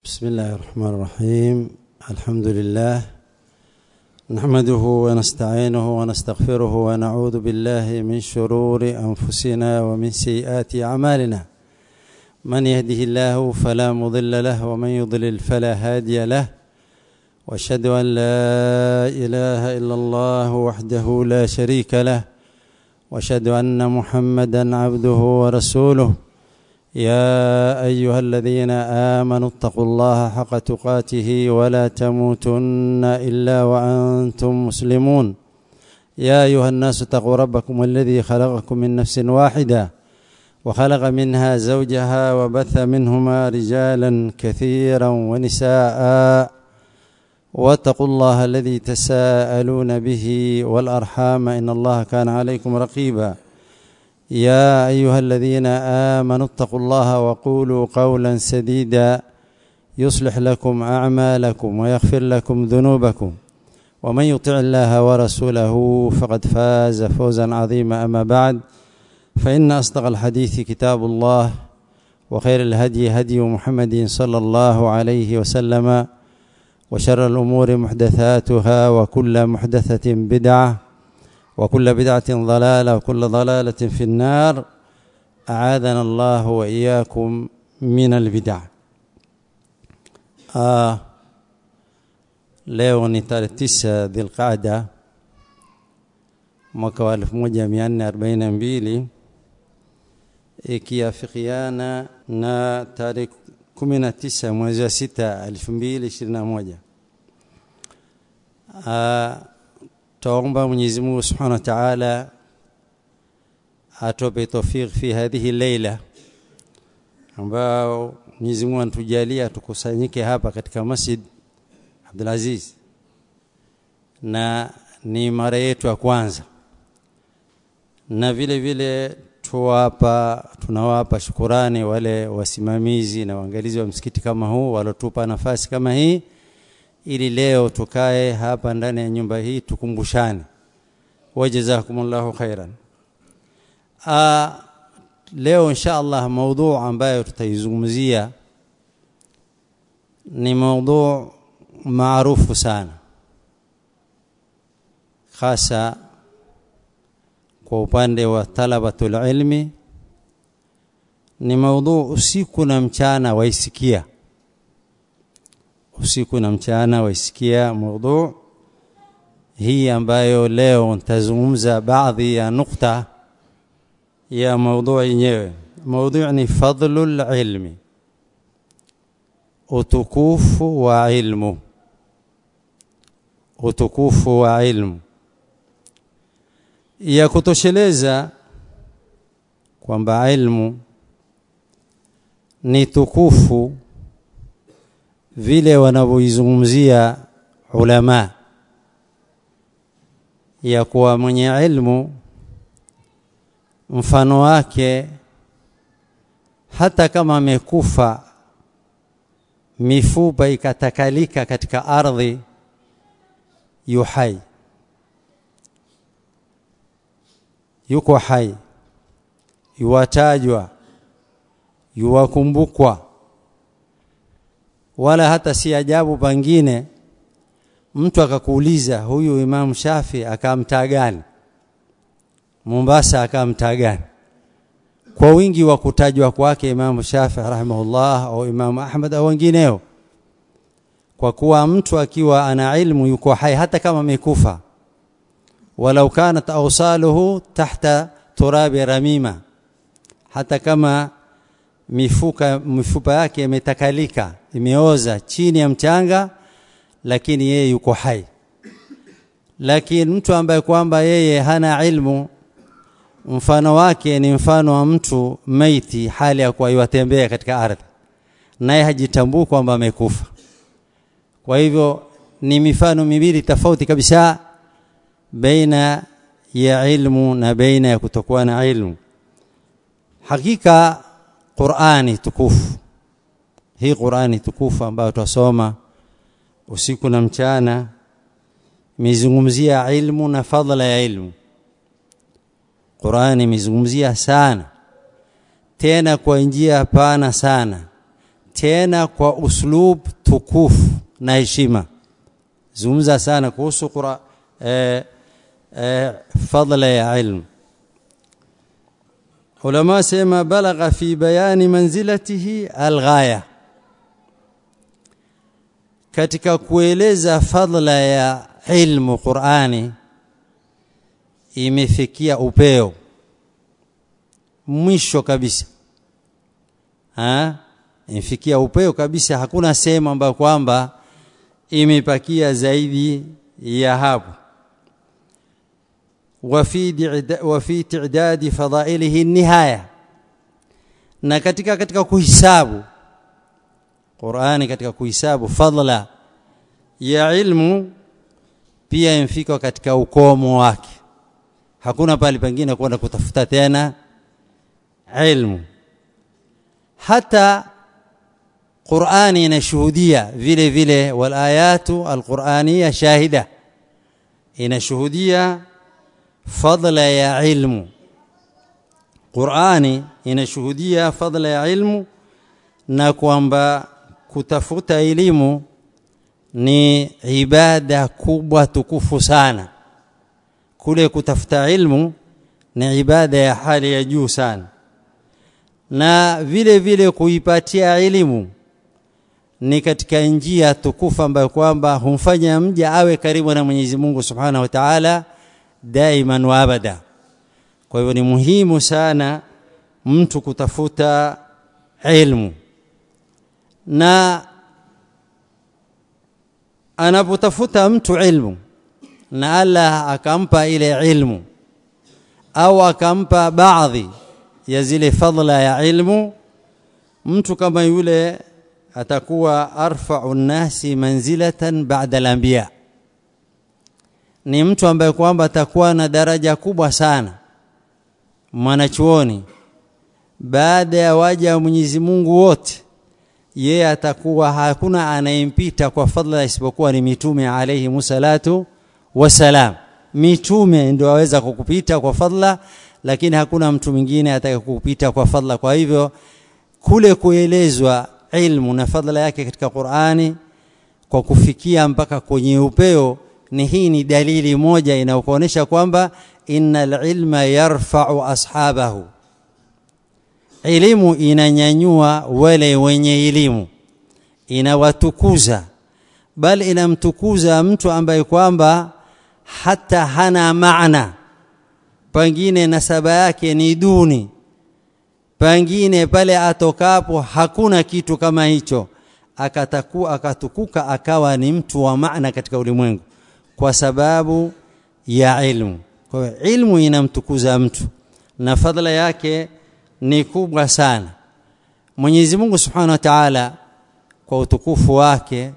بسم الله الرحمن الرحيم الحمد لله نحمده ونستعينه ونستغفره ونعوذ بالله من شرور انفسنا ومن سيئات اعمالنا من يهده الله فلا مضل له ومن يضلل فلا هادي له واشهد ان لا اله الا الله وحده لا شريك له واشهد ان محمدا عبده ورسوله يا ايها الذين امنوا اتقوا الله حق تقاته ولا تموتن الا وانتم مسلمون يا ايها الناس اتقوا ربكم الذي خلقكم من نفس واحده وخلق منها زوجها وبث منهما رجالا كثيرا ونساء واتقوا الله الذي تساءلون به والارحام ان الله كان عليكم رقيبا يا ايها الذين امنوا اتقوا الله وقولوا قولا سديدا يصلح لكم اعمالكم ويغفر لكم ذنوبكم ومن يطع الله ورسوله فقد فاز فوزا عظيما اما بعد فان اصدق الحديث كتاب الله وخير الهدي هدي محمد صلى الله عليه وسلم وشر الامور محدثاتها وكل محدثه بدعه وكل بدعة ضلالة وكل ضلالة في النار أعاذنا الله وإياكم من البدع آه leo ni tarehe tisa dhilqaada mwaka wa elfu moja mia nne arobaini na mbili ikiafikiana na tarehe kumi na tisa mwezi wa sita elfu mbili ishirini na moja twaomba Mwenyezi Mungu Subhanahu wa Ta'ala atope tawfik fi hadhihi leila ambao Mwenyezi Mungu anatujalia tukusanyike hapa katika Masjid Abdul Aziz na ni mara yetu ya kwanza na vile vile tuwapa tunawapa shukurani wale wasimamizi na waangalizi wa msikiti kama huu walotupa nafasi kama hii ili leo tukae hapa ndani ya nyumba hii tukumbushane wajazakumullahu khairan a leo insha Allah maudhu ambayo tutaizungumzia ni maudhu maarufu sana hasa kwa upande wa talabatul ilmi ni maudhu usiku na mchana waisikia usiku na mchana waisikia mada hii ambayo leo nitazungumza baadhi ya nukta ya mada yenyewe mada ni fadlul ilmi utukufu wa ilmu utukufu wa ilmu ya kutosheleza kwamba ilmu ni tukufu vile wanavyoizungumzia ulama ya kuwa mwenye ilmu mfano wake hata kama amekufa mifupa ikatakalika katika ardhi yuhai yuko hai yuwatajwa yuwakumbukwa wala hata si ajabu pangine mtu akakuuliza huyu Imam Shafi akamtaa gani Mombasa akamtaa gani kwa wingi wa kutajwa kwake Imam Shafi rahimahullah au Imam Ahmad au wengineo kwa kuwa mtu akiwa ana ilmu yuko hai hata kama amekufa walau kanat awsaluhu tahta turabi ramima hata kama mifuka mifupa yake imetakalika imeoza chini ya mchanga lakini yeye yuko hai lakini mtu ambaye kwamba yeye hana ilmu mfano wake ni mfano wa mtu maiti hali ya kuwa yatembea katika ardhi naye hajitambui kwamba amekufa kwa hivyo ni mifano miwili tofauti kabisa baina ya ilmu na baina ya kutokuwa na ilmu hakika Qur'ani tukufu hii Qur'ani tukufu ambayo tutasoma usiku na mchana imezungumzia ilmu na fadhila ya ilmu Qur'ani imezungumzia sana tena kwa njia pana sana tena kwa uslub tukufu na heshima zungumza sana kuhusu qura eh, eh, fadla ya ilmu ulama sema balagha fi bayani manzilatihi alghaya katika kueleza fadla ya ilmu Qur'ani imefikia upeo mwisho kabisa ha imefikia upeo kabisa hakuna sehemu ambayo kwamba imepakia zaidi ya hapo وفي وفي تعداد فضائله النهايه na katika katika kuhisabu Qur'ani katika kuhisabu fadla ya ilmu pia imfika katika ukomo wake hakuna pale pengine kwenda kutafuta tena ilmu hata Qur'ani inashuhudia vile vile wal ayatu alqur'aniyya shahida inashuhudia fadla ya ilmu Qur'ani inashuhudia fadla ya ilmu na kwamba kutafuta elimu ni ibada kubwa tukufu sana kule kutafuta ilmu ni ibada ya hali ya juu sana na vile vile kuipatia elimu ni katika njia tukufu ambayo kwamba humfanya mja awe karibu na Mwenyezi Mungu Subhanahu wa Ta'ala daiman wa abada kwa hivyo ni muhimu sana mtu kutafuta ilmu na anapotafuta mtu ilmu na Allah akampa ile ilmu au akampa baadhi ya zile fadla ya ilmu mtu kama yule atakuwa arfa'u nasi manzilatan ba'da al-anbiya ni mtu ambaye kwamba atakuwa na daraja kubwa sana mwanachuoni baada ya waja wa Mwenyezi Mungu wote yeye atakuwa hakuna anayempita kwa fadla isipokuwa ni mitume alayhi musallatu wasalam mitume ndio waweza kukupita kwa fadla lakini hakuna mtu mwingine atakayekupita kwa fadla kwa hivyo kule kuelezwa ilmu na fadla yake katika Qur'ani kwa kufikia mpaka kwenye upeo ni hii ni dalili moja inayokuonesha kwamba innal ilma yarfa'u ashabahu elimu inanyanyua wale wenye elimu inawatukuza bali inamtukuza mtu ambaye kwamba hata hana maana pengine nasaba yake ni duni pengine pale atokapo hakuna kitu kama hicho akataku akatukuka akawa ni mtu wa maana katika ulimwengu kwa sababu ya ilmu kwa hiyo ilmu inamtukuza mtu na fadhila yake ni kubwa sana Mwenyezi Mungu Subhanahu wa Ta'ala kwa utukufu wake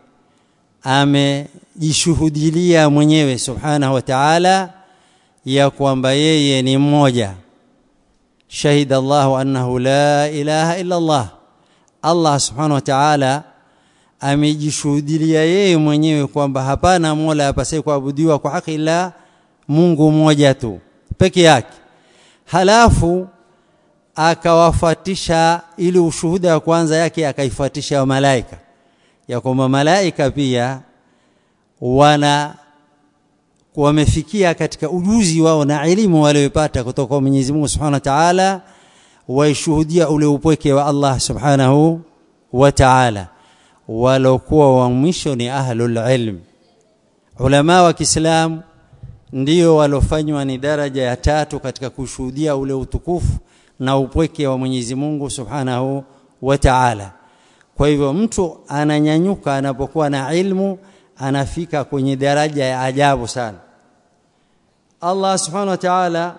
amejishuhudilia mwenyewe Subhanahu wa Ta'ala ya kwamba yeye ni mmoja shahida Allah annahu la ilaha illa Allah Allah Subhanahu wa Ta'ala amejishuhudilia yeye mwenyewe kwamba hapana mola apasaye kuabudiwa kwa haki ila Mungu mmoja tu peke yake halafu akawafuatisha ili ushuhuda wa kwanza yake akaifuatisha wa malaika ya kwamba malaika pia wana wamefikia katika ujuzi wao na elimu waliopata kutoka kwa Mwenyezi Mungu Subhanahu wa Ta'ala waishuhudia ule upweke wa Allah Subhanahu wa Ta'ala walokuwa wa mwisho ni ahlul ilm ulama wa Kiislamu ndio walofanywa ni daraja ya tatu katika kushuhudia ule utukufu na upweke wa Mwenyezi Mungu Subhanahu wa Ta'ala kwa hivyo mtu ananyanyuka anapokuwa na ilmu anafika kwenye daraja ya ajabu sana Allah Subhanahu wa Ta'ala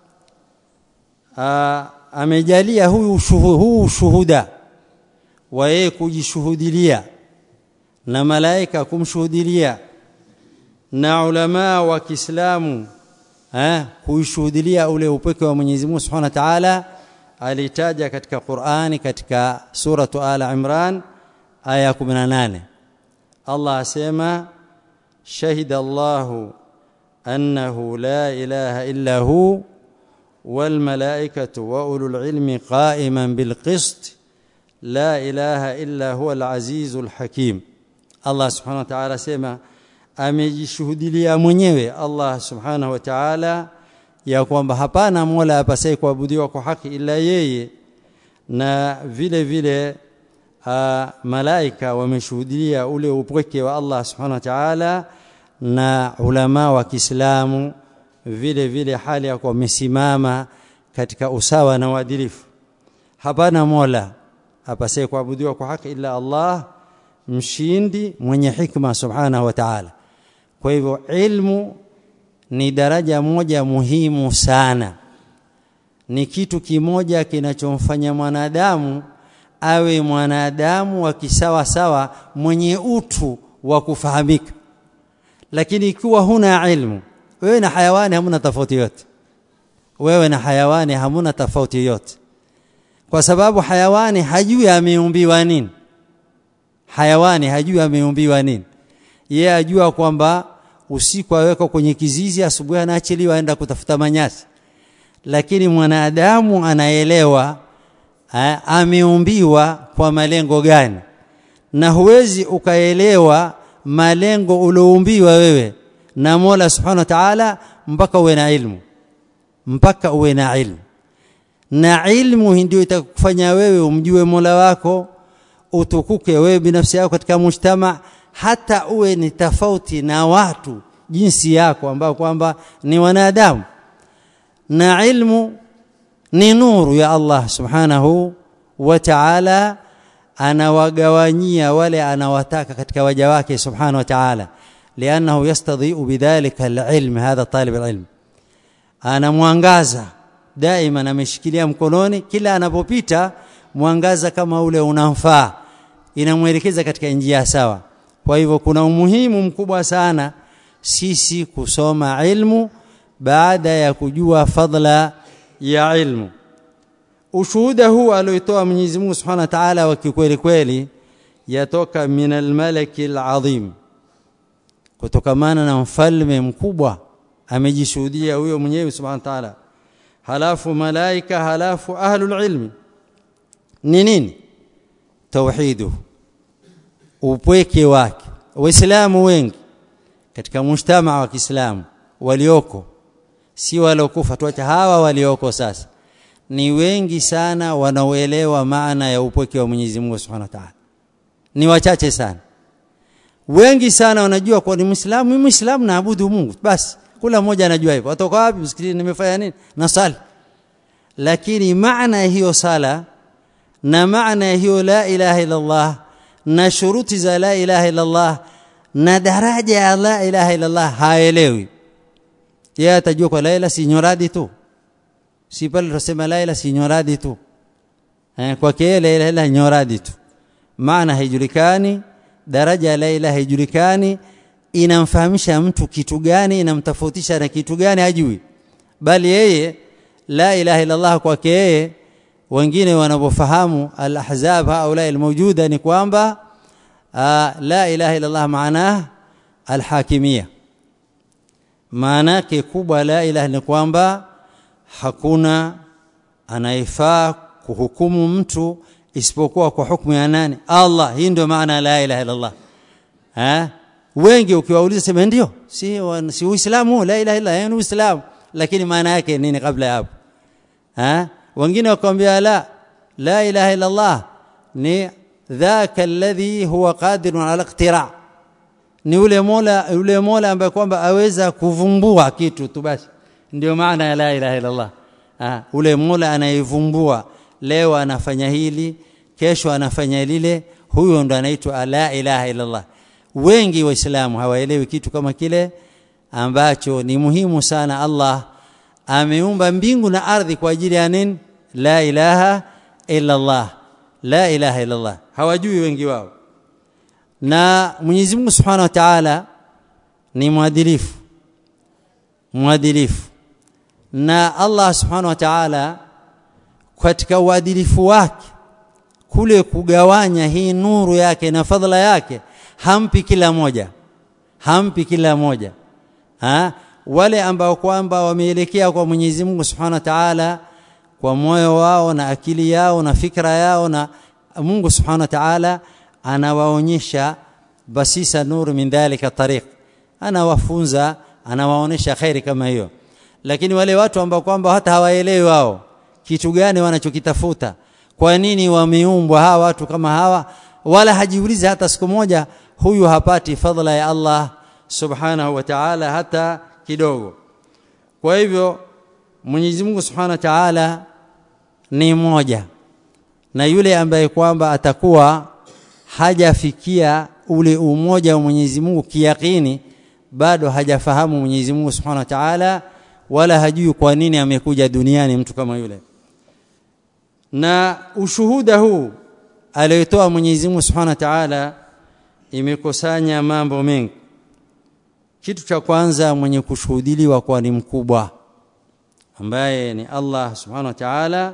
amejalia huyu huu ushuhuda wa yeye kujishuhudilia na malaika kumshuhudilia na ulama wa Kiislamu eh kuishuhudilia ule upweke wa Mwenyezi Mungu Subhanahu wa Ta'ala alitaja katika Qur'ani katika suratu Ala Imran aya 18 Allah asema shahida Allahu annahu la ilaha illa hu wal malaikatu wa ulul ilmi qa'iman bil qist la ilaha illa huwa al-azizu al-hakim Allah subhanahu wa ta'ala sema amejishuhudilia mwenyewe Allah subhanahu wa ta'ala ya kwamba hapana mola apasaye kuabudiwa kwa haki ila yeye na vile vile uh, malaika wameshuhudia ule upweke wa Allah subhanahu wa ta'ala na ulama wa Kiislamu vile vile hali ya wamesimama katika usawa na uadilifu hapana mola apasaye kuabudiwa kwa haki ila Allah mshindi mwenye hikma subhanahu wa ta'ala kwa hivyo ilmu ni daraja moja muhimu sana ni kitu kimoja kinachomfanya mwanadamu awe mwanadamu wa kisawa sawa mwenye utu wa kufahamika lakini ikiwa huna ilmu wewe na hayawani hamuna tofauti yote wewe na hayawani hamuna tofauti yote kwa sababu hayawani hajui ameumbiwa nini hayawani hajui ameumbiwa nini yeye ajua kwamba usiku awekwa kwenye kizizi asubuhi anaachiliwa aenda kutafuta manyasi lakini mwanadamu anaelewa ameumbiwa kwa malengo gani na huwezi ukaelewa malengo ulioumbiwa wewe na Mola Subhanahu wa Ta'ala mpaka uwe na ilmu mpaka uwe na ilmu na ilmu ndio itakufanya wewe umjue Mola wako utukuke wewe binafsi yako katika mujtama hata uwe ni tofauti na watu jinsi yako ambao kwamba ni wanadamu na ilmu ni nuru ya Allah subhanahu wa ta'ala anawagawanyia wale anawataka katika waja wake subhanahu wa ta'ala lianahu yastadhi'u bidhalika alilm hadha talib alilm ana mwangaza daima ameshikilia mkononi kila anapopita mwangaza kama ule unamfaa inamwelekeza katika njia sawa kwa hivyo kuna umuhimu mkubwa sana sisi kusoma ilmu baada ya kujua fadla ya ilmu ushuhuda huu alioitoa Mwenyezi Mungu Subhanahu wa Ta'ala wa kikweli kweli yatoka min al-malaki al-azim kutokamana na mfalme mkubwa amejishuhudia huyo mwenyewe Subhanahu wa Ta'ala halafu malaika halafu ahlul ilmi ni nini tauhidu upweke wake waislamu wengi katika mshtama wa Kiislamu walioko si waliokufa tuacha hawa walioko sasa ni wengi sana wanaoelewa maana ya upweke wa Mwenyezi Mungu Subhanahu wa Ta'ala ni wachache sana wengi sana wanajua kwa ni Muislamu mimi Muislamu naabudu Mungu basi kula mmoja anajua hivyo watoka wapi msikitini nimefanya nini nasali lakini maana hiyo sala na maana hiyo la ilaha illa Allah na shuruti za la ilaha illa Allah na daraja ya la ilaha illa Allah haelewi yeye atajua kwa la ilaha si nyoradi tu si pale tunasema la ilaha si nyoradi tu eh kwa kile la ilaha illa nyoradi tu maana haijulikani daraja ya la ilaha haijulikani inamfahamisha mtu kitu gani inamtofautisha na kitu gani hajui bali yeye la ilaha illa Allah kwake yeye wengine wanapofahamu al-ahzab haula al-mawjuda ni kwamba la ilaha illa Allah maana al-hakimia maana yake kubwa la ilaha ni kwamba hakuna anayefaa kuhukumu mtu isipokuwa kwa hukumu ya nani Allah hii ndio maana la ilaha illa Allah ha wengi ukiwauliza sema ndio si si uislamu la ilaha illa ni uislamu lakini maana yake nini kabla ya hapo ha wengine wakwambia la la ilaha illa Allah ni dhaka alladhi huwa qadirun ala iqtira ni ule mola ule mola ambaye kwamba aweza kuvumbua kitu tu basi ndio maana ya la ilaha illa Allah ha ule mola anayevumbua leo anafanya hili kesho anafanya lile huyo ndo anaitwa la ilaha illa Allah wengi waislamu hawaelewi kitu kama kile ambacho ni muhimu sana Allah ameumba mbingu na ardhi kwa ajili ya nini la ilaha illa Allah la ilaha illa Allah hawajui wengi wao na Mwenyezi Mungu Subhanahu wa Ta'ala ni mwadilifu mwadilifu na Allah Subhanahu wa Ta'ala katika uadilifu wake kule kugawanya hii nuru yake na fadhila yake hampi kila moja hampi kila moja ha? wale ambao kwamba wameelekea kwa Mwenyezi Mungu Subhanahu wa Ta'ala kwa moyo wao na akili yao na fikra yao na Mungu subhanahu wa ta'ala anawaonyesha basisa nuru min dhalika tariq anawafunza anawaonesha khairi kama hiyo lakini wale watu ambao kwamba hata hawaelewi wao kitu gani wanachokitafuta kwa nini wameumbwa hawa watu kama hawa wala hajiulizi hata siku moja huyu hapati fadhila ya Allah subhanahu wa ta'ala hata kidogo kwa hivyo Mwenyezi Mungu subhanahu wa ta'ala ni moja na yule ambaye kwamba atakuwa hajafikia ule umoja wa Mwenyezi Mungu kiyakini bado hajafahamu Mwenyezi Mungu Subhanahu wa Ta'ala wala hajui kwa nini amekuja duniani mtu kama yule na ushuhuda huu aliyotoa Mwenyezi Mungu Subhanahu wa Ta'ala imekusanya mambo mengi kitu cha kwanza mwenye kushuhudiliwa kwa ni mkubwa ambaye ni Allah Subhanahu wa Ta'ala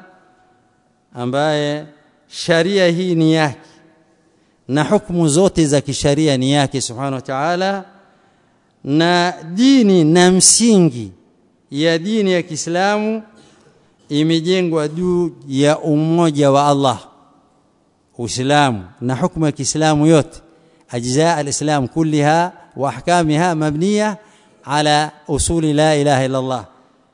ambaye sharia hii ni yake na hukumu zote za kisharia ni yake Subhanahu wa Ta'ala na dini na msingi ya dini ya Kiislamu imejengwa juu ya umoja wa Allah Uislamu na hukumu ya Kiislamu yote ajza al-Islam kulliha wa ahkamiha mabniya ala usuli la ilaha illa Allah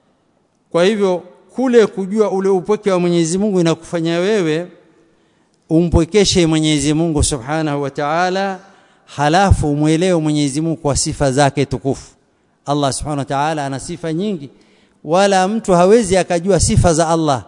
kwa hivyo kule kujua ule upweke wa Mwenyezi Mungu inakufanya wewe umpwekeshe Mwenyezi Mungu Subhanahu wa Ta'ala halafu umwelewe Mwenyezi Mungu kwa sifa zake tukufu Allah Subhanahu wa Ta'ala ana sifa nyingi wala mtu hawezi akajua sifa za Allah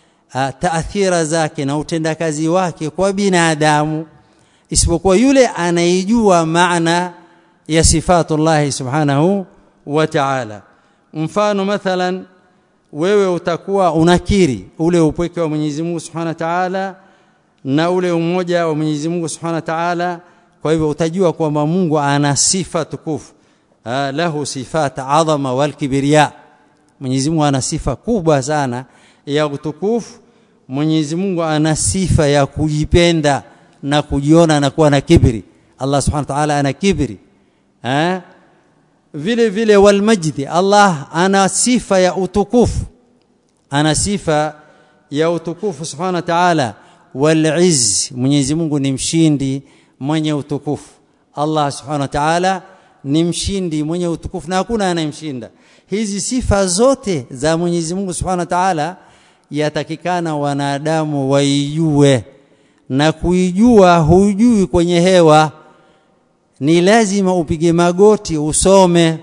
taathira zake na utendakazi wake kwa binadamu isipokuwa yule anaijua maana ya sifatullah Subhanahu wa Ta'ala mfano mathalan wewe utakuwa unakiri ule upweke wa Mwenyezi Mungu Subhanahu wa Ta'ala na ule umoja wa Mwenyezi Mungu Subhanahu wa Ta'ala kwa hivyo utajua kwamba Mungu ana sifa tukufu lahu sifat adhama wal kibriya Mwenyezi Mungu ana sifa kubwa sana ya utukufu Mwenyezi Mungu ana sifa ya kujipenda na kujiona na kuwa na kibri Allah Subhanahu wa Ta'ala ana kibri eh vile vile wal majdi Allah ana sifa ya utukufu ana sifa ya utukufu Subhanahu wa Ta'ala wal izz Mwenyezi Mungu ni mshindi mwenye utukufu Allah Subhanahu wa Ta'ala ni mshindi mwenye utukufu na hakuna anayemshinda hizi sifa zote za Mwenyezi Mungu Subhanahu wa Ta'ala yatakikana wanadamu waijue na kuijua hujui kwenye hewa ni lazima upige magoti usome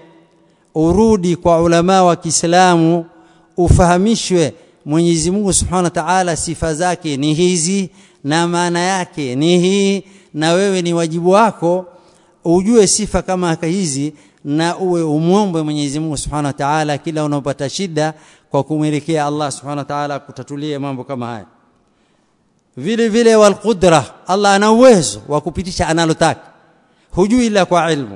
urudi kwa ulama wa Kiislamu ufahamishwe Mwenyezi Mungu Subhanahu wa Ta'ala sifa zake ni hizi na maana yake ni hii na wewe ni wajibu wako ujue sifa kama hizi na uwe umwombe Mwenyezi Mungu Subhanahu wa Ta'ala kila unapopata shida kwa kumwelekea Allah Subhanahu wa Ta'ala kutatulie mambo kama haya vile vile wal qudra Allah ana uwezo wa kupitisha analotaka hujui ila kwa ilmu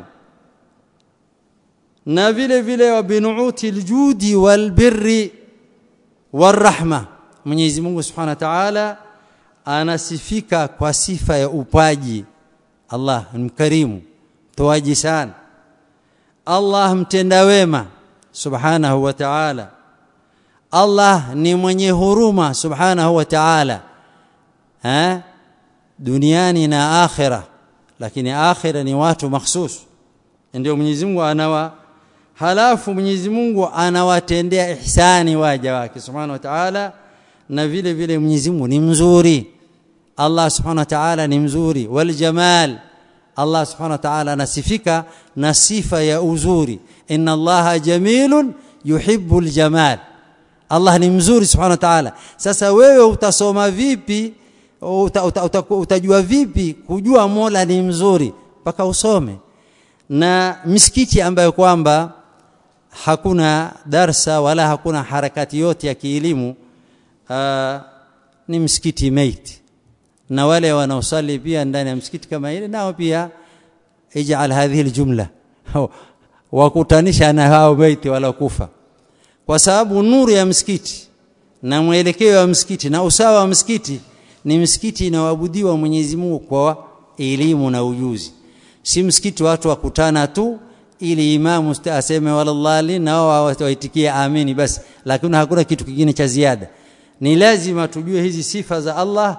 na vile vile wa binuuti aljudi wal birri warahma Mwenyezi Mungu Subhanahu wa Ta'ala anasifika kwa sifa ya upaji Allah ni mkarimu toaji sana Allah mtenda wema subhanahu wa ta'ala Allah ni mwenye huruma subhanahu wa ta'ala eh duniani na akhira lakini akhira ni watu mahsus ndio Mwenyezi Mungu anawa halafu Mwenyezi Mungu anawatendea ihsani waja wake subhanahu wa ta'ala na vile vile Mwenyezi Mungu ni mzuri Allah subhanahu wa ta'ala ni mzuri wal jamal Allah subhanahu wa ta'ala anasifika na sifa ya uzuri inna Allaha jamilun yuhibbul jamal Allah ni mzuri subhanahu wa ta'ala sasa wewe utasoma vipi uta, uta, uta, utajua vipi kujua Mola ni mzuri mpaka usome na misikiti ambayo kwamba hakuna darsa wala hakuna harakati yote ya kielimu uh, ni msikiti maiti na wale wanaosali pia ndani ya msikiti kama ile nao pia ij'al hadhihi aljumla wakutanisha na hao maiti wala kufa kwa sababu nuru ya msikiti na mwelekeo wa msikiti na usawa wa msikiti ni msikiti inaoabudiwa Mwenyezi Mungu kwa elimu na ujuzi si msikiti watu wakutana tu ili imamu aseme wallahi na wao waitikie amini basi lakini hakuna kitu kingine cha ziada ni lazima tujue hizi sifa za Allah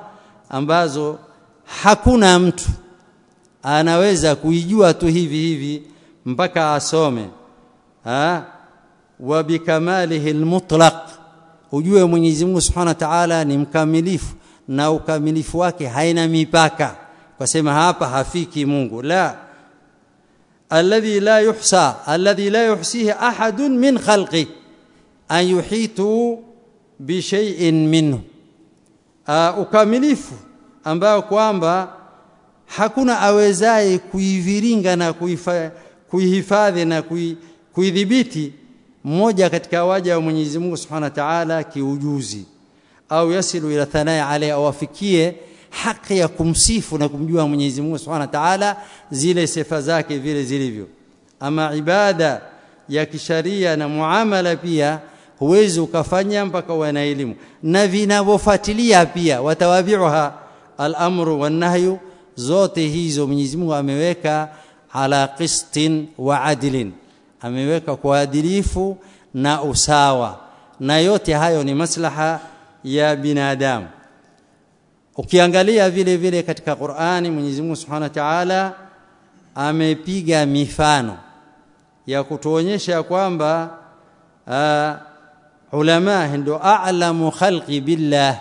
ambazo hakuna mtu anaweza kuijua tu hivi hivi mpaka asome ha wa bikamalihi almutlaq ujue Mwenyezi Mungu Subhanahu wa Ta'ala ni mkamilifu na ukamilifu wake haina mipaka kwa sema hapa hafiki Mungu la alladhi la yuhsa alladhi la yuhsihi ahadun min khalqi an yuhitu bi shay'in minhu uh, ukamilifu ambao kwamba hakuna awezaye kuiviringa na kuihifadhi na kuidhibiti mmoja katika waja wa Mwenyezi Mungu Subhanahu wa Ta'ala kiujuzi au yasilu ila thanai alayhi au afikie haki ya kumsifu na kumjua Mwenyezi Mungu Subhanahu wa Ta'ala zile sifa zake vile zilivyo ama ibada ya kisharia na muamala pia huwezi ukafanya mpaka uwe na elimu na vinavyofuatilia pia watawabiuha al-amru wan-nahyu zote hizo Mwenyezi Mungu ameweka ala qistin wa adlin ameweka kwa adilifu na usawa na yote hayo ni maslaha ya binadamu ukiangalia vile vile katika Qur'ani Mwenyezi Mungu Subhanahu wa Ta'ala amepiga mifano ya kutuonyesha kwamba ulama ndio a'lamu khalqi billah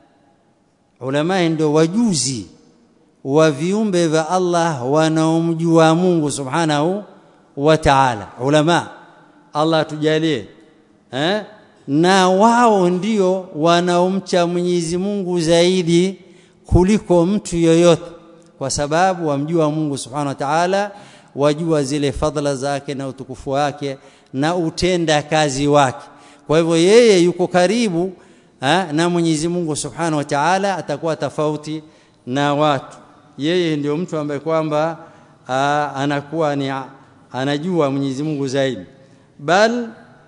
ulama ndio wajuzi wa viumbe vya Allah wanaomjua Mungu Subhanahu wa Ta'ala ulama Allah tujalie eh na wao ndio wanaomcha Mwenyezi Mungu zaidi kuliko mtu yoyote kwa sababu wamjua Mungu Subhanahu wa Ta'ala wajua zile fadhila zake na utukufu wake na utenda kazi wake kwa hivyo yeye yuko karibu ha, na Mwenyezi Mungu Subhanahu wa Ta'ala atakuwa tofauti na watu yeye ndio mtu ambaye kwamba anakuwa ni anajua Mwenyezi Mungu zaidi bal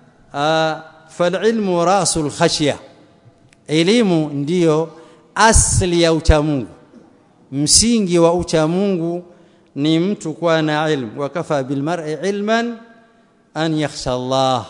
falilmu rasul khashya elimu ndiyo asli ya uchamungu msingi wa uchamungu ni mtu kuwa na ilmu wakafa bilmar'i ilman an yakhsha Allah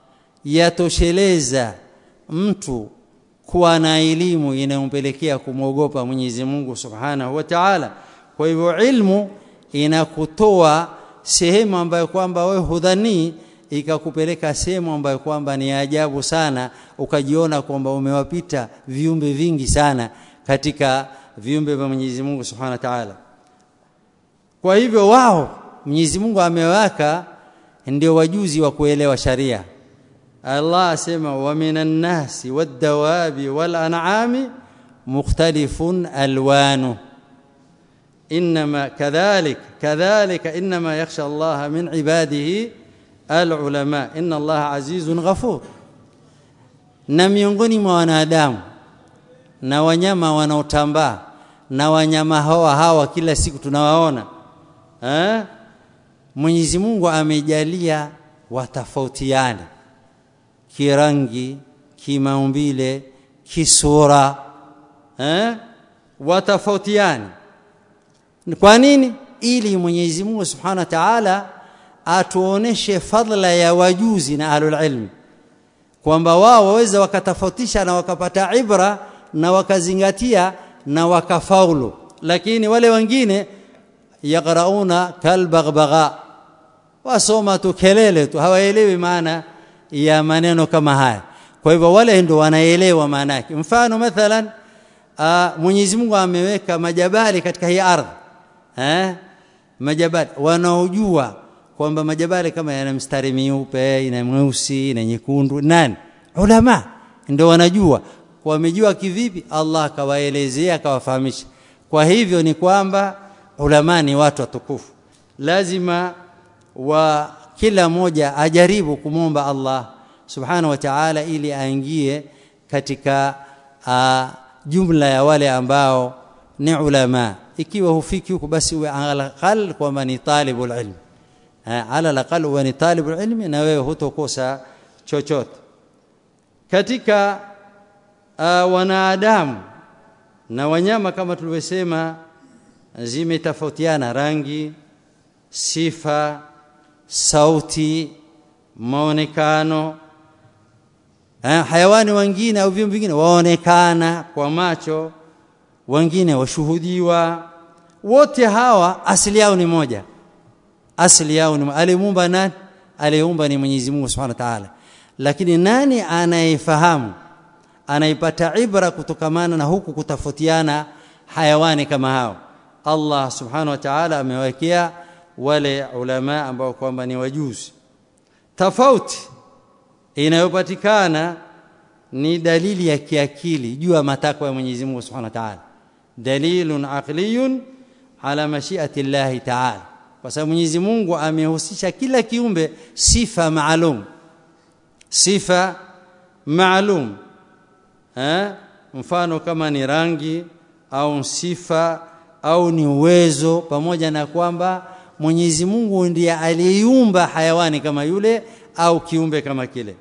yatosheleza mtu kuwa na elimu inayompelekea kumwogopa Mwenyezi Mungu Subhanahu wa Ta'ala kwa hivyo ilmu inakutoa sehemu ambayo kwamba wewe hudhani ikakupeleka sehemu ambayo kwamba ni ajabu sana ukajiona kwamba umewapita viumbe vingi sana katika viumbe vya Mwenyezi Mungu Subhanahu wa Ta'ala kwa hivyo wao Mwenyezi Mungu amewaka ndio wajuzi wa kuelewa sharia Allah asema wa minan nasi wad-dawabi wal an'ami mukhtalifun alwanu انما كذلك كذلك انما يخشى الله من عباده العلماء ان الله عزيز غفور na miongoni mwa wanadamu na wanyama wanaotambaa na wanyama hawa hawa kila siku tunawaona eh Mwenyezi Mungu amejalia watafautiane kirangi kimaumbile kisura eh watafautiane kwa nini ili Mwenyezi Mungu Subhanahu wa Ta'ala atuoneshe fadla ya wajuzi na ahlul ilmi kwamba wao waweza wakatofautisha na wakapata ibra na wakazingatia na wakafaulu lakini wale wengine yaqrauna kalbaghbagha wasoma tu kelele tu hawaelewi maana ya maneno kama haya kwa hivyo wale ndio wanaelewa maana yake mfano mathalan Mwenyezi Mungu ameweka majabali katika hii ardhi eh majabali wanaojua kwamba majabali kama yana mstari miupe ina mweusi na nyekundu nani ulama ndio wanajua wamejua kivipi Allah akawaelezea akawafahamisha kwa hivyo ni kwamba ulama ni watu watukufu lazima wa kila mmoja ajaribu kumomba Allah subhanahu wa ta'ala ili aingie katika uh, jumla ya wale ambao ni ulama ikiwa hufiki huko basi uwe alaqal kwamba ni talibul ilm ala alaqal uwe ni talibul ilmi na wewe hutokosa chochote katika uh, wanadamu na wanyama kama tulivyosema zimetofautiana rangi sifa sauti maonekano eh, hayawani wengine au viumbe vingine waonekana kwa macho wengine washuhudiwa wote hawa asili yao ni moja asili yao ni alimuumba nani aliyeumba ni Mwenyezi Mungu Subhanahu wa Ta'ala lakini nani anayefahamu anaipata ibra kutokamana na huku kutafautiana hayawani kama hao Allah Subhanahu wa Ta'ala amewekea wale ulama ambao kwamba ni wajuzi tofauti inayopatikana ni dalili ya kiakili juu ya matakwa ya Mwenyezi Mungu Subhanahu wa Ta'ala dalilun aqliyun ala mashiati Allah Ta'ala kwa sababu Mwenyezi Mungu amehusisha kila kiumbe sifa maalum sifa maalum eh mfano kama ni rangi au sifa au ni uwezo pamoja na kwamba Mwenyezi Mungu ndiye aliyeumba hayawani kama yule au kiumbe kama kile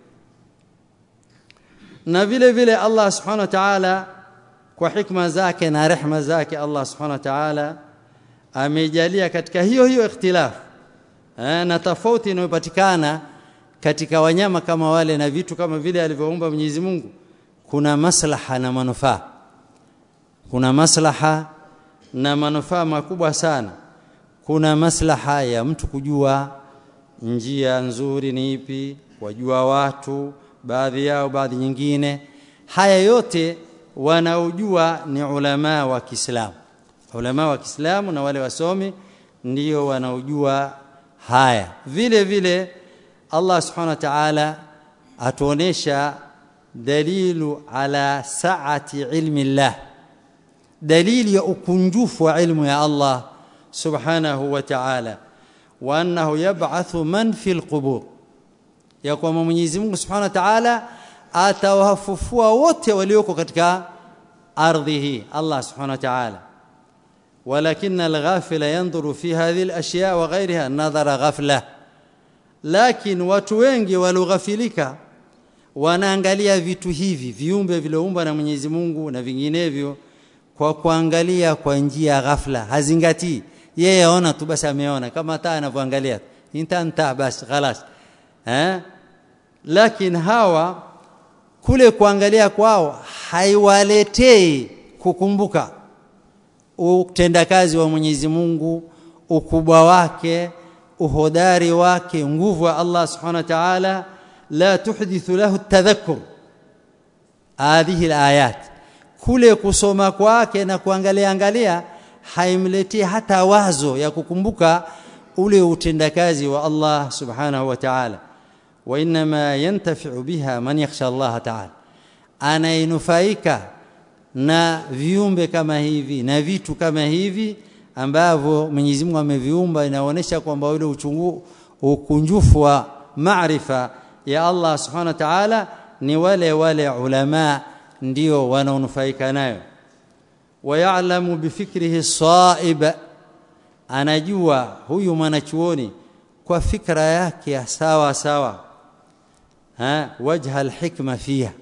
na vile vile Allah subhanahu wa ta'ala kwa hikma zake na rehma zake Allah subhanahu wa ta'ala amejalia katika hiyo hiyo ikhtilaf eh, na tofauti inayopatikana katika wanyama kama wale na vitu kama vile alivyoumba Mwenyezi Mungu kuna maslaha na manufaa kuna maslaha na manufaa makubwa sana kuna maslaha ya mtu kujua njia nzuri ni ipi wajua watu baadhi yao baadhi nyingine haya yote wanaojua ni ulama wa Kiislamu ulama wa Kiislamu na wale wasomi ndio wanaojua haya vile vile Allah subhanahu wa ta'ala atuonesha dalilu ala saati ilmi Allah dalili ya ukunjufu wa ilmu ya Allah subhanahu wa ta'ala wa annahu yab'athu man fil qubur ya kwamba Mwenyezi Mungu subhanahu wa ta'ala atawafufua wote walioko katika ardhi hii Allah subhanahu wa ta'ala ولكن الغافل ينظر في هذه الاشياء وغيرها نظر غفله لكن watu wengi waloghafilika wanaangalia vitu hivi viumbe vilioumba na Mwenyezi Mungu na vinginevyo kwa kuangalia kwa njia ghafla hazingatii yeye aona tu basi ameona kama taa anavyoangalia intanta basi خلاص eh lakini hawa kule kuangalia kwao haiwaletei kukumbuka utendakazi wa Mwenyezi Mungu ukubwa wake uhodari wake nguvu ya Allah subhanahu wa ta'ala la tuhdithu lahu tadhakkur hadhihi alayat kule kusoma kwake na kuangalia angalia haimletii hata wazo ya kukumbuka ule utendakazi wa Allah subhanahu wa ta'ala wa inma yantafi'u biha man yakhsha Allah ta'ala anainufaika na viumbe kama hivi na vitu kama hivi ambavyo Mwenyezi Mungu ameviumba inaonyesha kwamba ule uchungu ukunjufu wa maarifa ya Allah Subhanahu wa Ta'ala ni wale wale ulama ndio wanaonufaika nayo wayalamu bifikrihi saib anajua huyu mwanachuoni kwa fikra yake ya sawa sawa ha wajha alhikma fiha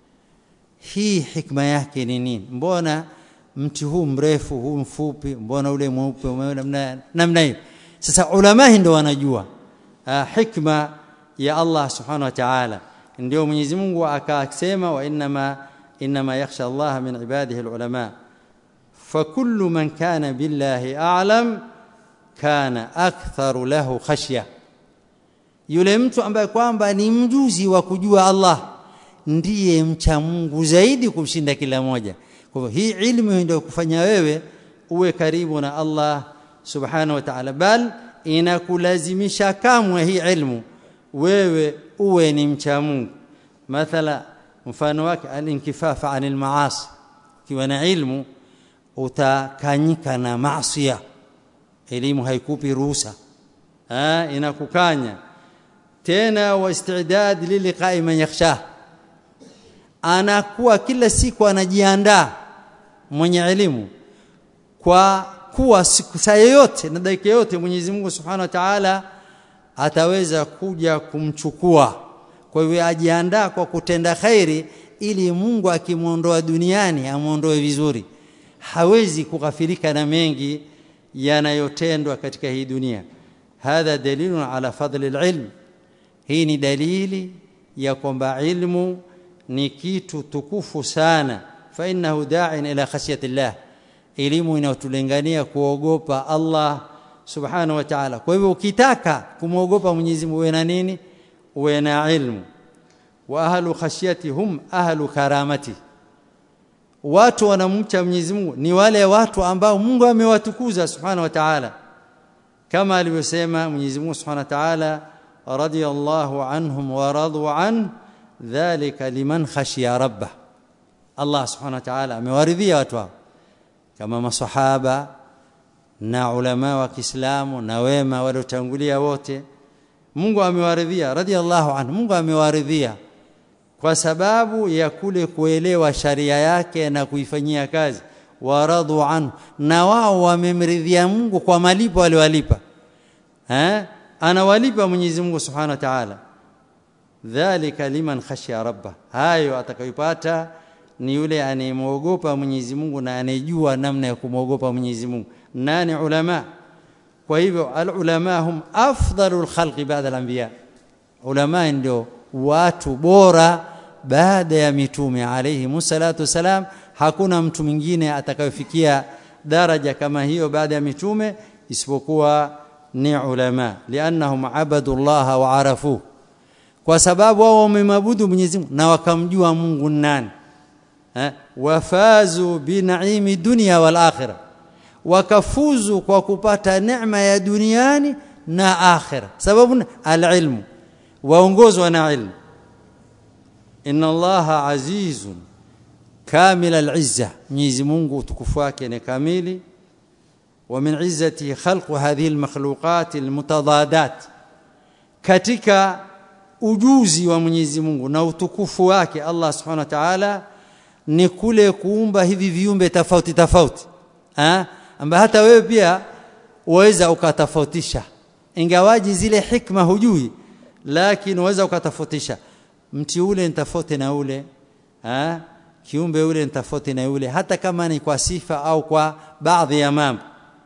hii hikma yake ni nini mbona mti huu mrefu huu mfupi mbona ule mweupe namna namna hiyo sasa ulama ndio wanajua hikma ya Allah subhanahu wa ta'ala ndio Mwenyezi Mungu akasema wa inma inma yakhsha Allah min ibadihi alulama فكل من كان بالله اعلم كان اكثر له خشيه yule mtu ambaye kwamba ni mjuzi wa kujua Allah ndiye mcha Mungu zaidi kumshinda kila moja kwa hivyo hii ilmu ndio kufanya wewe uwe karibu na Allah subhanahu wa ta'ala bal inakulazimisha kamwe hii ilmu wewe uwe ni mcha Mungu mathala mfano wake al-inkifafa anil maasi kiwa na ilmu utakanyika na maasiya elimu haikupi ruhusa ah inakukanya tena waistidad liliqai man yakhsha anakuwa kila siku anajiandaa mwenye elimu kwa kuwa siku saa yoyote na dakika yote Mwenyezi Mungu Subhanahu wa Ta'ala ataweza kuja kumchukua kwa hivyo ajiandaa kwa kutenda khairi ili Mungu akimwondoa duniani amuondoe vizuri hawezi kughafilika na mengi yanayotendwa katika hii dunia hadha dalilun ala fadli alilm hii ni dalili ya kwamba ilmu ni kitu tukufu sana fa innahu da'in ila khashyati llah elimu inayotulingania kuogopa Allah subhanahu wa ta'ala kwa hivyo ukitaka kumwogopa Mwenyezi Mungu uwe na nini uwe na ilmu wa ahlu khashyati hum ahlu karamati watu wanamcha Mwenyezi Mungu ni wale watu ambao Mungu amewatukuza subhanahu wa ta'ala kama alivyosema Mwenyezi Mungu subhanahu wa ta'ala radiyallahu anhum wa radu an dhalika liman khashiya rabbah Allah subhanahu wa ta'ala amewaridhia watu hao kama masahaba na ulama wa Kiislamu na wema waliotangulia wote Mungu amewaridhia radiyallahu anhu Mungu amewaridhia kwa sababu ya kule kuelewa sharia yake na kuifanyia kazi waradu anhu na wao wamemridhia Mungu kwa malipo aliwalipa eh anawalipa Mwenyezi Mungu Subhanahu wa Ta'ala dhalika liman khashiya rabba hayo atakayopata ni yule anayemwogopa Mwenyezi Mungu na anejua namna ya kumwogopa Mwenyezi Mungu nani ulama kwa hivyo alulama hum afdalul khalqi baada al-anbiya ulama ndio watu bora baada ya mitume alayhi musallatu salam hakuna mtu mwingine atakayofikia daraja kama hiyo baada ya mitume isipokuwa ni ulama liannahum abadullah wa arafu kwa sababu wao wamemabudu Mwenyezi Mungu na wakamjua Mungu nani eh wafazu binaimi dunya wal akhirah wakafuzu kwa kupata neema ya duniani na akhira sababu alilmu waongozwa na ilmu inna allaha azizun kamil alizza Mwenyezi Mungu utukufu wake ni kamili wa min izzati khalqu hadhihi almakhluqat almutadadat katika ujuzi wa Mwenyezi Mungu na utukufu wake Allah subhanahu wa ta'ala ni kule kuumba hivi viumbe tofauti tofauti ah ambaye hata wewe pia uweza ukatofautisha ingawaji zile hikma hujui lakini uweza ukatofautisha mti ule ni tofauti na ule ah kiumbe ule ni tofauti na ule hata kama ni kwa sifa au kwa baadhi ya mambo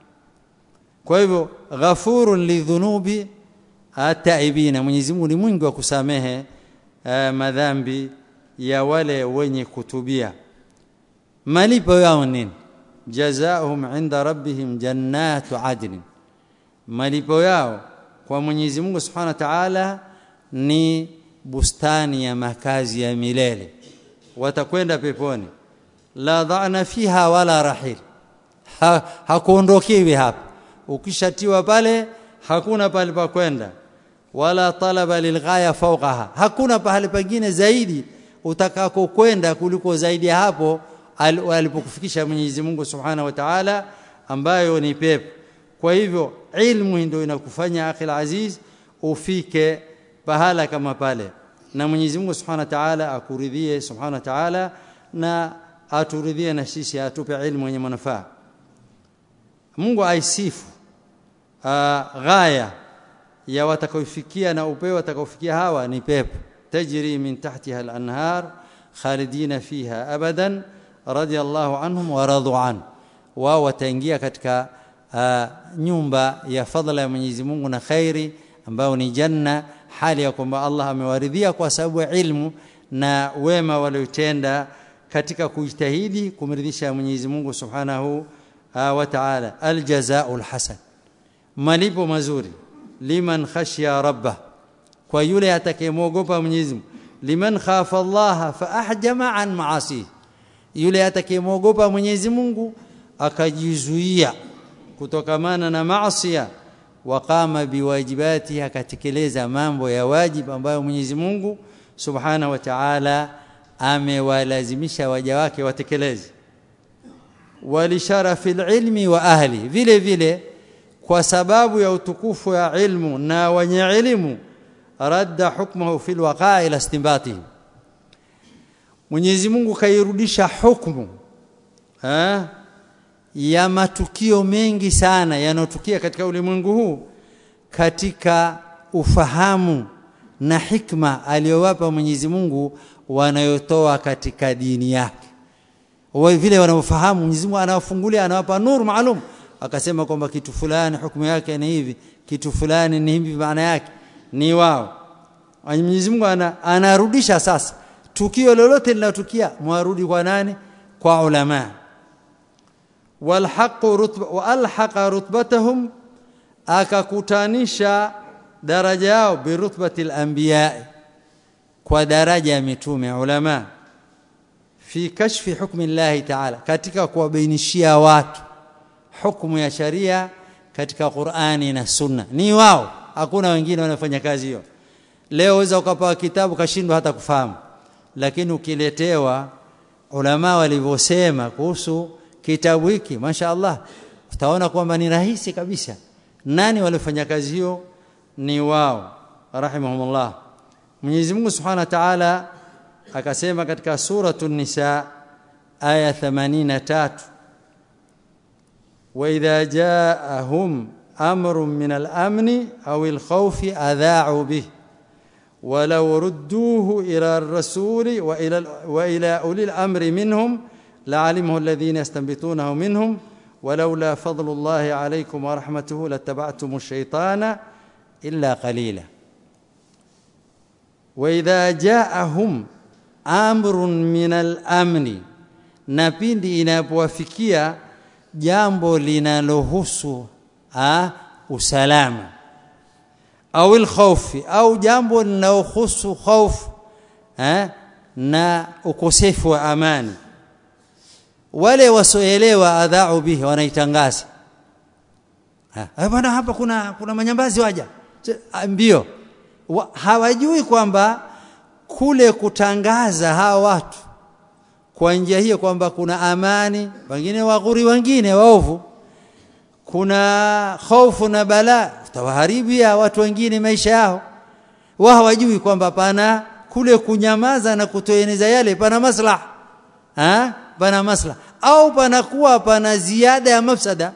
kwa hivyo ghafurun lidhunubi ataibina Mwenyezi Mungu ni mwingi wa kusamehe uh, madhambi ya wale wenye kutubia malipo yao nini jazaohum inda rabbihim jannatu adn malipo yao kwa Mwenyezi Mungu Subhanahu wa Ta'ala ni bustani ya makazi ya milele watakwenda peponi la dhana fiha wala rahil ha, hakuondokewi hapa ukishatiwa pale hakuna pale pa kwenda wala talaba lilghaya fawqaha hakuna pahali pengine zaidi utakako kwenda kuliko zaidi ya hapo alipokufikisha Mwenyezi Mungu Subhanahu wa Ta'ala ambayo ni pepo kwa hivyo ilmu ndio inakufanya akhil aziz ufike pahala kama pale na Mwenyezi Mungu Subhanahu wa Ta'ala akuridhie Subhanahu wa Ta'ala na aturidhie na sisi atupe ilmu yenye manufaa Mungu aisifu ghaya ya watakaofikia na upeo watakaofikia hawa ni pepo tajri min tahtiha al-anhar khalidina fiha abadan radiyallahu anhum wa radu an wao wataingia katika uh, nyumba ya fadhila ya Mwenyezi Mungu na khairi ambao ni janna hali ya kwamba Allah amewaridhia kwa sababu ya ilmu na wema waliotenda katika kujitahidi kumridhisha Mwenyezi Mungu Subhanahu uh, wa Ta'ala aljazaa'ul hasan malipo mazuri liman khashiya rabbah kwa yule atakayemwogopa Mwenyezi Mungu liman khafa Allah fa ahjama an maasi yule atakayemwogopa Mwenyezi Mungu akajizuia kutokamana na maasi waqama biwajibati akatekeleza mambo ya wajibu ambayo Mwenyezi Mungu Subhanahu wa Ta'ala amewalazimisha waja wake watekeleze walisharafi ilmi wa ahli vile vile kwa sababu ya utukufu ya ilmu na wenye elimu radda hukmuhu fil waqa'i ila istinbatihi Mwenyezi Mungu kairudisha hukumu eh ya matukio mengi sana yanotukia katika ulimwengu huu katika ufahamu na hikma aliyowapa Mwenyezi Mungu wanayotoa katika dini yake wao vile wanaofahamu Mwenyezi Mungu anawafungulia anawapa nuru maalum akasema kwamba kitu fulani hukumu yake ni hivi kitu fulani ni hivi maana yake ni wao Mwenyezi Mungu ana, anarudisha sasa tukio lolote linatukia mwarudi kwa nani kwa ulama walhaqu rutba wa alhaqa rutbatahum akakutanisha daraja yao birutbati al-anbiya kwa daraja ya mitume ulama fi kashfi hukmi Allah ta'ala katika kuwabainishia watu hukumu ya sharia katika Qur'ani na Sunna ni wao hakuna wengine wanafanya kazi hiyo leo waweza ukapewa kitabu kashindwa hata kufahamu lakini ukiletewa ulama walivyosema kuhusu kitabu hiki mashaallah utaona kwamba ni rahisi kabisa nani walifanya kazi hiyo ni wao rahimahumullah Mwenyezi Mungu Subhanahu wa Ta'ala akasema katika suratul nisa aya 83 wa idha ja'ahum amrun min al-amni aw al-khawfi adha'u bihi ولو ردوه إلى الرسول وإلى, وإلى أولي الأمر منهم لعلمه الذين يستنبطونه منهم ولولا فضل الله عليكم ورحمته لاتبعتم الشيطان إلا قليلا وإذا جاءهم أمر من الأمن na pindi inapowafikia jambo linalohusu usalama au alkhawfi au jambo linalohusu hofu eh na ukosefu wa amani wale wasoelewa adhau bihi wanaitangaza eh bwana hapa kuna kuna manyambazi waja mbio wa, hawajui kwamba kule kutangaza hawa watu kwa njia hiyo kwamba kuna amani wengine waghuri wengine waovu kuna hofu na balaa utawaharibia watu wengine maisha yao wao hawajui kwamba pana kule kunyamaza na kutoeneza yale pana maslaha ha pana maslaha au panakuwa pana ziada ya mafsada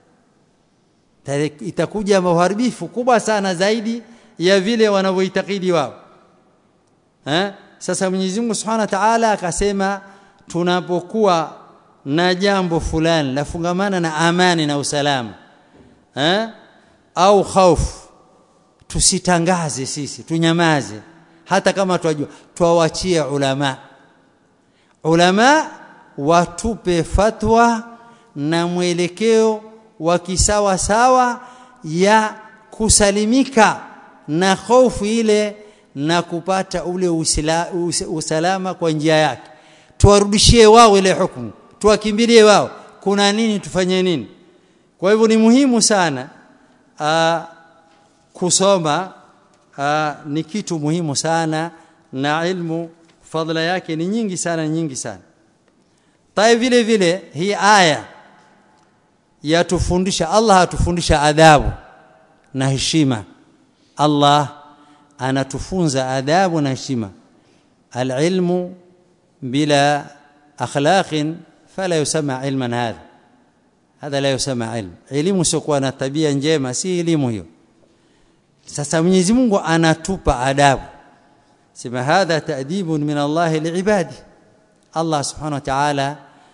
itakuja maharibifu kubwa sana zaidi ya vile wanavyoitakidi wao eh sasa Mwenyezi Mungu Subhanahu wa Ta'ala akasema tunapokuwa na jambo fulani lafungamana na amani na usalama eh au hofu tusitangaze sisi tunyamaze hata kama twajua twawachie ulama ulama watupe fatwa na mwelekeo wa kisawa sawa ya kusalimika na hofu ile na kupata ule usila, us, usalama kwa njia yake tuwarudishie wao ile hukumu tuwakimbilie wao kuna nini tufanye nini kwa hivyo ni muhimu sana aa, kusoma aa, ni kitu muhimu sana na ilmu fadla yake ni nyingi sana nyingi sana tai vile vile hii aya yatufundisha Allah atufundisha adabu na heshima Allah anatufunza adabu na heshima alilmu bila akhlaqin fala yusama ilman hadha hadha la yusama ilm elimu sio na tabia njema si elimu hiyo sasa Mwenyezi Mungu anatupa adabu sema hadha ta'dibun min Allah liibadi Allah subhanahu wa ta'ala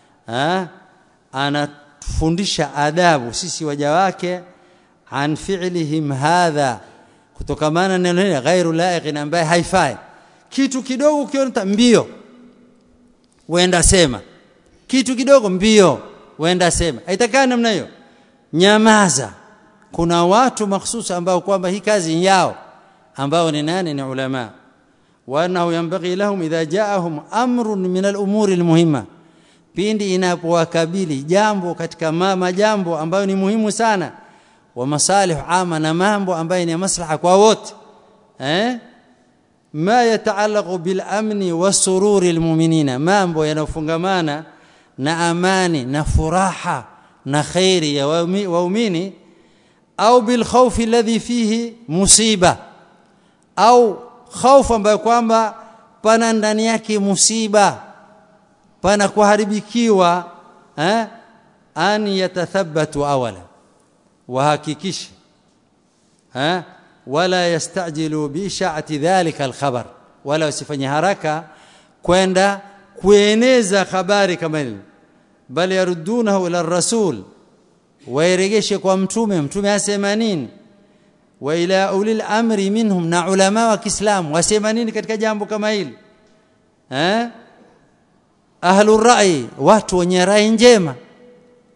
anatufundisha adabu sisi waja wake an fi'lihim hadha kutokamana na neno ghairu laiqin ambaye haifai kitu kidogo ukiona mbio wenda sema kitu kidogo mbio wenda sema haitakana namna hiyo nyamaza kuna watu mahsusi ambao kwamba hii kazi yao ambao ni nani ni ulama وانه ينبغي لهم اذا جاءهم امر من الامور المهمه pindi inapowakabili jambo katika mama jambo ambayo ni muhimu sana wa masalih ama na mambo ambayo ni maslaha kwa wote eh ma yataallaqu bil amni wasururi almu'minina mambo yanofungamana na amani na furaha na khairi ya waumini au bil khawfi alladhi fihi musiba au khaufu ambayo kwamba pana ndani yake musiba pana kuharibikiwa eh an yatathabbatu awala wahakikisha eh wala yastajilu bi sha'ati dhalika alkhabar wala usifanye haraka kwenda kueneza habari kama ile bali yarudunahu ila rasul wairegeshe kwa mtume mtume asema nini wa ila ulil amri minhum na ulama wa Kiislamu wasema nini katika jambo kama hili eh ahlur rai watu wenye rai njema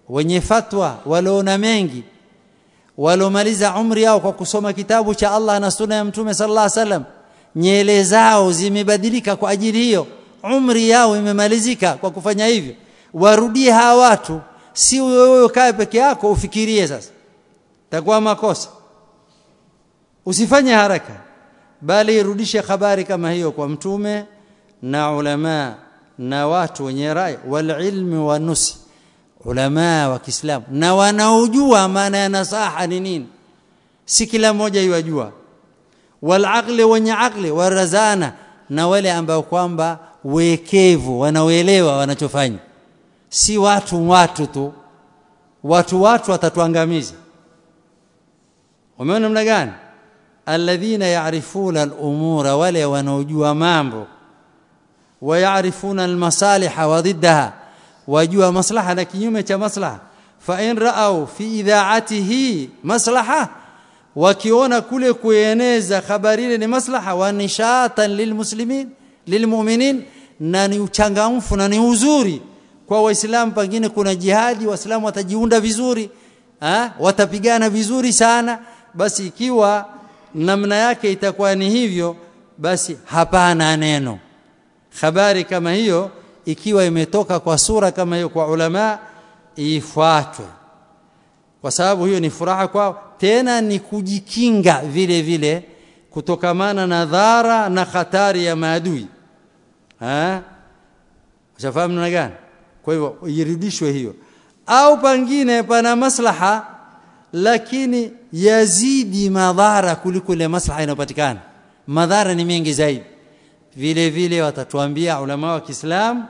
wenye fatwa waliona mengi walomaliza umri yao kwa kusoma kitabu cha Allah na sunna ya mtume sallallahu alaihi wasallam nyele zao zimebadilika kwa ajili hiyo umri yao imemalizika kwa kufanya hivyo warudie hawa watu si wewe ukae peke yako ufikirie sasa takuwa makosa usifanye haraka bali irudishe habari kama hiyo kwa mtume na ulama na watu wenye rai wal ilmi wa nusi ulama wa Kiislamu na wanaojua maana ya nasaha ni nini si kila mmoja yajua wal aqli wenye aqli warazana na wale ambao kwamba wekevu wanaoelewa wanachofanya si watu watu tu watu watu watatuangamiza umeona namna gani alladhina ya'rifuna al-umura wale wanaojua mambo ويعرفون المصالح وضدها wajua maslaha na kinyume cha maslaha fa in ra'au fi idha'atihi maslaha wakiona kule kueneza habari ile ni maslaha wa nishatan lilmuslimin lilmu'minin na ni uchangamfu na ni uzuri kwa waislamu pengine kuna jihadi waislamu watajiunda vizuri ha? watapigana vizuri sana basi ikiwa namna yake itakuwa ni hivyo basi hapana neno habari kama hiyo ikiwa imetoka kwa sura kama hiyo kwa ulama ifuatwe kwa sababu hiyo ni furaha kwao tena ni kujikinga vile vile kutokamana na dhara na hatari ya maadui eh ushafahamu namna gani kwa hivyo irudishwe hiyo au pangine pana maslaha lakini yazidi madhara kuliko ile maslaha inayopatikana madhara ni mengi zaidi vile vile watatuambia ulama wa Kiislamu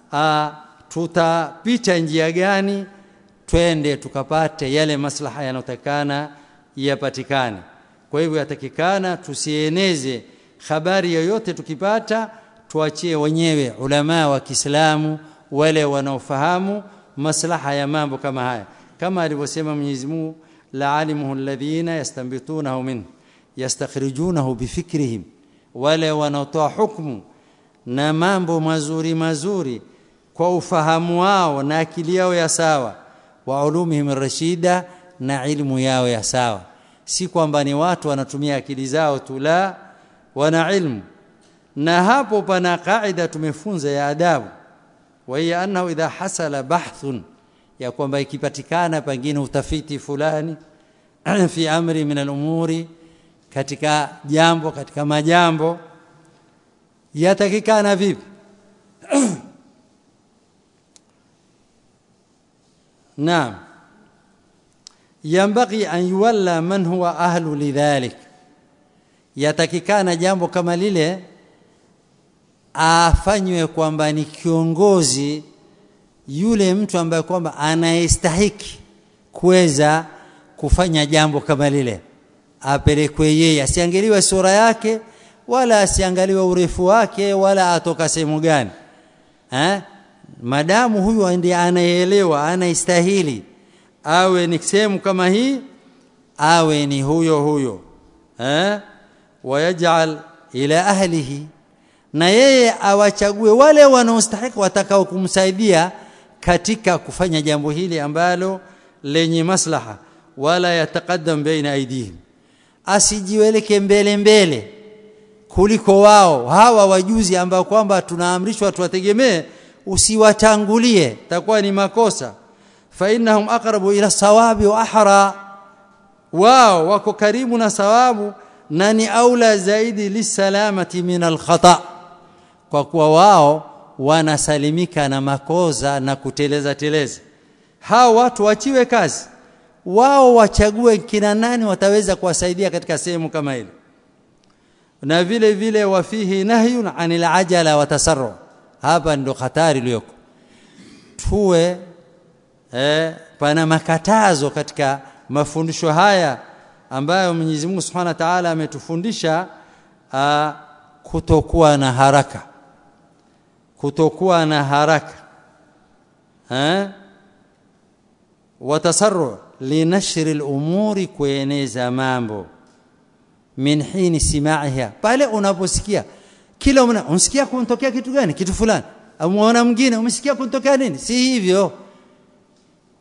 tutapita njia gani twende tukapate yale maslaha yanotakana yapatikane kwa hivyo yatakikana tusieneze habari yoyote tukipata tuachie wenyewe ulama wa Kiislamu wale wanaofahamu maslaha ya mambo kama haya kama alivyosema Mwenyezi Mungu la'alimuhu alladhina yastanbitunahu min yastakhrijunahu bifikrihim wale wanaotoa hukumu na mambo mazuri mazuri kwa ufahamu wao na akili yao ya sawa wa ulumihim rashida na ilmu yao ya sawa si kwamba ni watu wanatumia akili zao tu la wana ilmu na hapo pana kaida tumefunza ya adabu wa hiya annahu idha hasala bahthun ya kwamba ikipatikana pengine utafiti fulani fi amri min al-umuri katika jambo katika majambo yatakikana vipi naam yambaghi an yuwalla man huwa ahlu lidhalik yatakikana jambo kama lile afanywe kwamba ni kiongozi yule mtu ambaye kwamba anayestahiki kuweza kufanya jambo kama lile apelekwe yeye asiangaliwe sura yake wala asiangaliwe urefu wake wala atoka sehemu gani eh madamu huyu ndiye anayeelewa anaistahili awe ni sehemu kama hii awe ni huyo huyo eh wayaj'al ila ahlihi na yeye awachague wale wanaostahili watakao kumsaidia katika kufanya jambo hili ambalo lenye maslaha wala yataqaddam baina aidihim asijiweleke mbele mbele kuliko wao hawa wajuzi ambao kwamba tunaamrishwa tuwategemee usiwatangulie takuwa ni makosa fa innahum aqrabu ila sawabi wa ahra wao wako karibu na sawabu na ni aula zaidi lisalamati min alkhata kwa kuwa wao wanasalimika na makosa na kuteleza teleza hao watu wachiwe kazi wao wachague kina nani wataweza kuwasaidia katika sehemu kama ile na vile vile wafihi nahyun anil ajala wa tasarru hapa ndo hatari iliyoko tuwe eh, pana makatazo katika mafundisho haya ambayo Mwenyezi Mungu Subhanahu wa Ta'ala ametufundisha kutokuwa na haraka kutokuwa na haraka eh watasarru linashri al-umuri kueneza mambo min hini simaiha pale unaposikia kila una unasikia kuntokea kitu gani kitu fulani amuona mwingine umesikia kuntokea nini si hivyo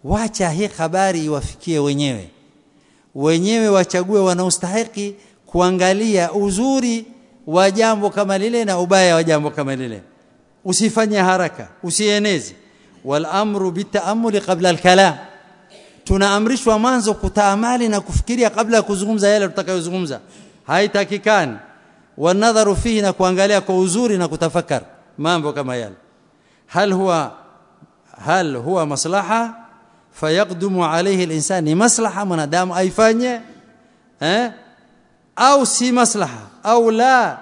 wacha hii habari iwafikie wenyewe wenyewe wachague wanaostahiki kuangalia uzuri wa jambo kama lile na ubaya wa jambo kama lile usifanye haraka usieneze wal amru bitaamuli qabla al-kalam tunaamrishwa mwanzo kutaamali na kufikiria kabla ya kuzungumza yale tutakayozungumza haitakikani wanadharu fihi na kuangalia kwa uzuri na kutafakar mambo kama yale hal huwa hal huwa maslaha fayaqdumu alayhi al-insan ni maslaha mwanadamu aifanye eh au si maslaha au la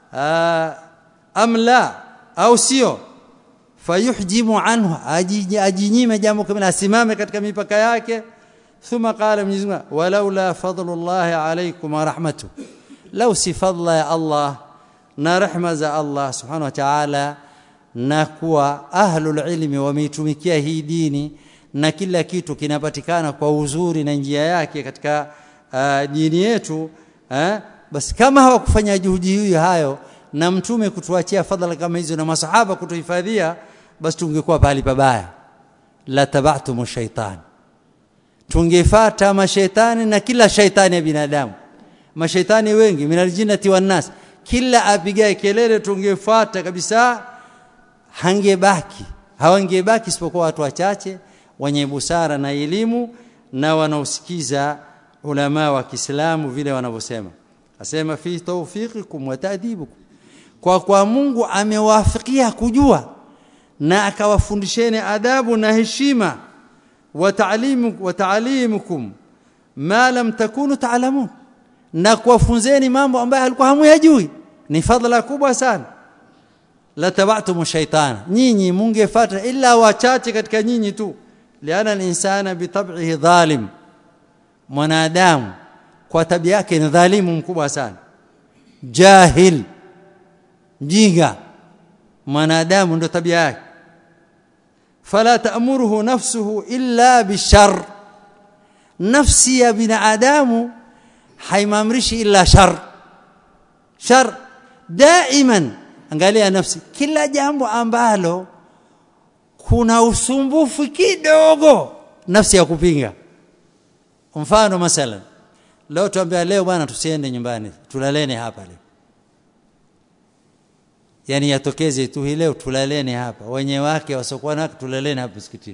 am la au sio fayuhjimu anhu ajinyime jambo kama asimame katika mipaka yake thumma qala Mwenyezi Mungu walaula fadlullahi alaykum wa rahmatu law si fadla ya Allah na rehma za Allah subhanahu wa ta'ala na kuwa ahlul ilmi wameitumikia hii dini na kila kitu kinapatikana kwa uzuri na njia yake katika uh, dini yetu eh? basi kama hawakufanya juhudi hiyo hayo na mtume kutuachia fadhila kama hizo na masahaba kutuhifadhia basi tungekuwa pahali pabaya la tabatumu shaitan tungefata mashaitani na kila shaitani ya binadamu mashaitani wengi minaljinati wannas kila apigae kelele tungefuata kabisa hangebaki hawangebaki isipokuwa watu wachache wenye busara na elimu na wanaosikiza ulama wa Kiislamu vile wanavyosema asema fi tawfiqikum wa ta'dibukum kwa kwa Mungu amewafikia kujua na akawafundisheni adabu na heshima wa ta'limu wa ta'limukum ma lam takunu ta'lamun na kuwafunzeni mambo ambayo alikuwa hamuyajui ni fadhila kubwa sana la tabatumu shaytana nyinyi mungefuata illa wachache katika nyinyi tu liana al-insana bitab'ihi dhalim mwanadamu kwa tabia yake ni dhalimu mkubwa sana jahil mjinga mwanadamu ndo tabia yake fala ta'muruhu nafsuhu illa bishar nafsi ya binadamu haimamrishi illa shar shar daiman angalia nafsi kila jambo ambalo kuna usumbufu kidogo nafsi ya kupinga mfano masalan leo tuambia leo bwana tusiende nyumbani tulalene hapa leo yani yatokeze tu hii leo tulalene hapa wenye wake wasokuwa na tulalene hapa msikitini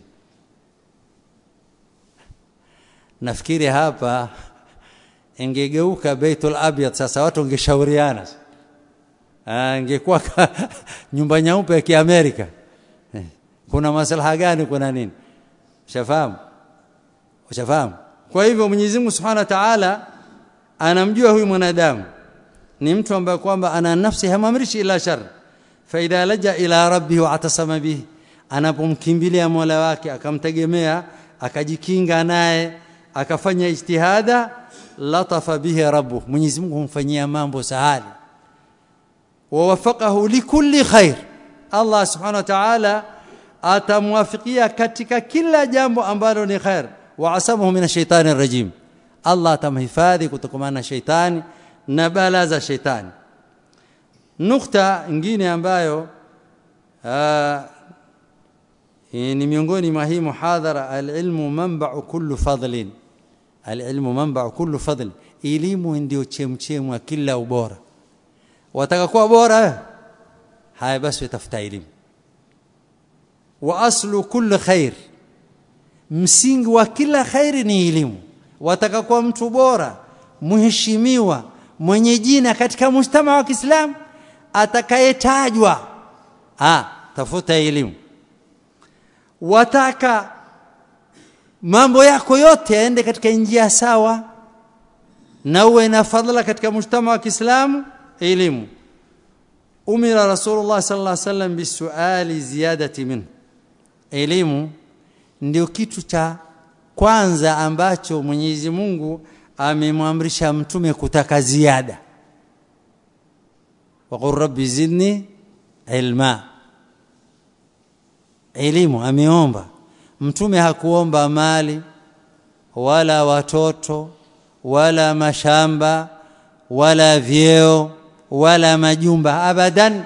nafikiri hapa ingegeuka Baitul Abyad sasa watu wangeshauriana ingekuwa nyumba nyeupe ya Kiamerika kuna maslaha gani kuna nini ushafahamu ushafahamu kwa hivyo Mwenyezi Mungu Subhanahu wa Ta'ala anamjua huyu mwanadamu ni mtu ambaye kwamba ana nafsi hamamrishi ila shar fa idha laja ila rabbihi wa atasama bihi anapomkimbilia Mola wake akamtegemea akajikinga naye akafanya ijtihada latafa bihi rabbuh Mwenyezi Mungu humfanyia mambo sahali wawafaqahu likulli khair Allah Subhanahu wa Ta'ala atamwafikia katika kila jambo ambalo ni khair wa asamahu min ash-shaytani rajim Allah atamhifadhi kutokana na shaitani na bala za shaitani nukta nyingine ambayo aa, ni miongoni mwa hii muhadhara alilmu manba'u kullu fadlin alilmu manba'u kullu fadl elimu ndio chemchemu ya kila ubora wataka kuwa bora haya basi utafuta elimu wa aslu kulli khair msingi wa kila khairi ni elimu wataka kuwa mtu bora mheshimiwa mwenye jina katika mshtama wa Kiislamu atakayetajwa ah tafuta elimu wataka mambo yako yote yaende katika njia sawa na uwe na fadhila katika mshtama wa Kiislamu elimu umira rasulullah sallallahu alaihi wasallam bisuali ziyadati min elimu ndio kitu cha kwanza ambacho Mwenyezi Mungu amemwamrisha mtume kutaka ziada waqur rabbi zidni ilma elimu ameomba mtume hakuomba mali wala watoto wala mashamba wala vyeo wala majumba abadan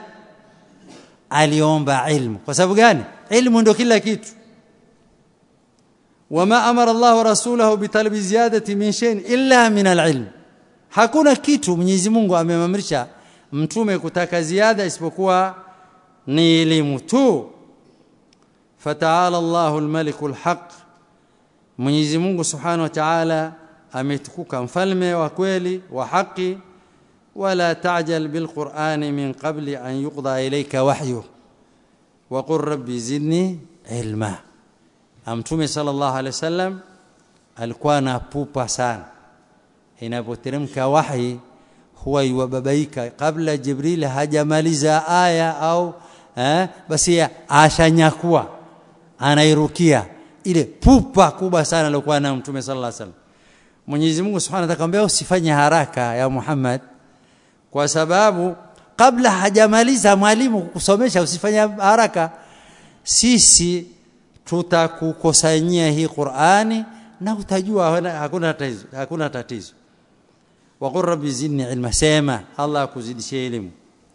aliomba ilmu kwa sababu gani ilmu ndio kila kitu wama amara Allah rasulahu bitalabi ziyadati min shay'in illa min alilm hakuna kitu Mwenyezi Mungu amemamrisha mtume kutaka ziada isipokuwa ni elimu tu fataala Allahu almaliku alhaq Mwenyezi Mungu Subhanahu wa Ta'ala ametukuka mfalme wa kweli wa haki wala ta'jal bilqur'ani min qabli an yuqda ilayka wahyu wa qur rabbi zidni ilma amtume sallallahu alaihi wasallam alikuwa anapupa sana inapoteremka wahi huwa yuwababaika kabla jibril hajamaliza aya au eh, basi ashanyakua anairukia ile pupa kubwa sana aliyokuwa nayo mtume sallallahu alaihi wasallam Mwenyezi Mungu Subhanahu wa Ta'ala usifanye haraka ya Muhammad kwa sababu kabla hajamaliza mwalimu kukusomesha usifanye haraka sisi tutakukusanyia hii Qur'ani na utajua hakuna tatizo hakuna tatizo waqur rabbi zidni ilma sema Allah akuzidishie elimu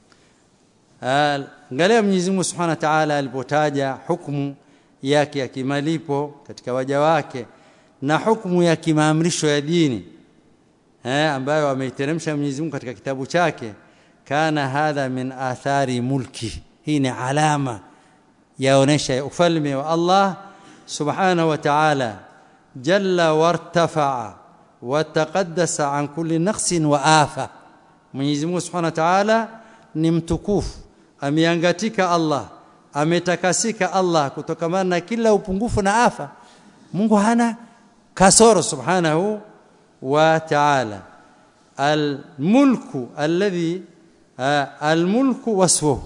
angalia Mwenyezi Mungu Subhanahu wa Ta'ala alipotaja hukumu yake ya kimalipo katika waja wake na hukumu ya kimaamrisho ya dini eh ambayo ameiteremsha Mwenyezi Mungu katika kitabu chake kana hadha min athari mulki hii ni alama yaonesha ufalme wa Allah subhanahu wa ta'ala jalla wartafa'a wataqaddasa an kulli naqsin wa afa Mwenyezi Mungu subhanahu wa ta'ala ni mtukufu ameangatika Allah ametakasika Allah kutokamana na kila upungufu na afa Mungu hana kasoro subhanahu wa ta'ala الملك الذي الملك وصفه